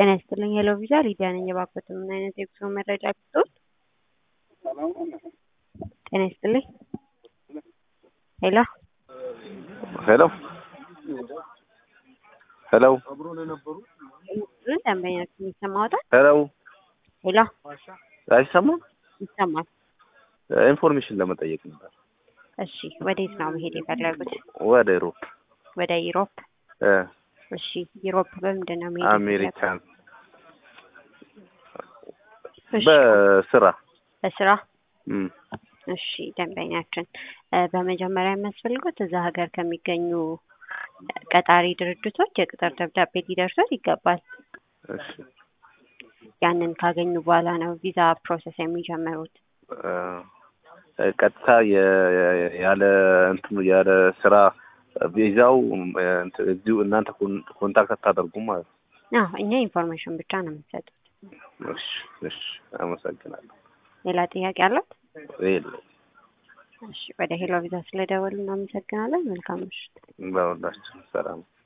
ጤና ይስጥልኝ ሄሎ ቪዛ ሊዲያ ነኝ። የባኮት ምን አይነት የጉዞ መረጃ ቢሆን? ጤና ይስጥልኝ ሄሎ ሄሎ ሄሎ ደንበኛችን ይሰማዎታል? ሄሎ ሄሎ አይሰማም? ይሰማል። ኢንፎርሜሽን ለመጠየቅ ነበር። እሺ ወዴት ነው መሄድ የፈለጉት? ወደ ዩሮፕ ወደ ዩሮፕ። እ እሺ ዩሮፕ በምንድን ነው መሄድ አሜሪካን እሺ፣ በስራ በስራ እም፣ እሺ ደንበኛችን እ በመጀመሪያ የሚያስፈልጉት እዛ ሀገር ከሚገኙ ቀጣሪ ድርጅቶች የቅጥር ደብዳቤ ሊደርሶት ይገባል። እሺ ያንን ካገኙ በኋላ ነው ቪዛ ፕሮሰስ የሚጀምሩት። እ ቀጥታ የ- የ- ያለ እንትኑ ያለ ስራ ቪዛው እ እንትን እዚሁ እናንተ ኮን- ኮንታክት አታደርጉም ማለት ነው? አዎ እኛ ኢንፎርሜሽን ብቻ ነው የምንሰጡት። እሺ እሺ፣ አመሰግናለሁ። ሌላ ጥያቄ አለት? የለም እሺ ወደ ሄሎ ቪዛ ስለደወሉ እናመሰግናለን። መልካም ምሽት። በሁላችን ሰላም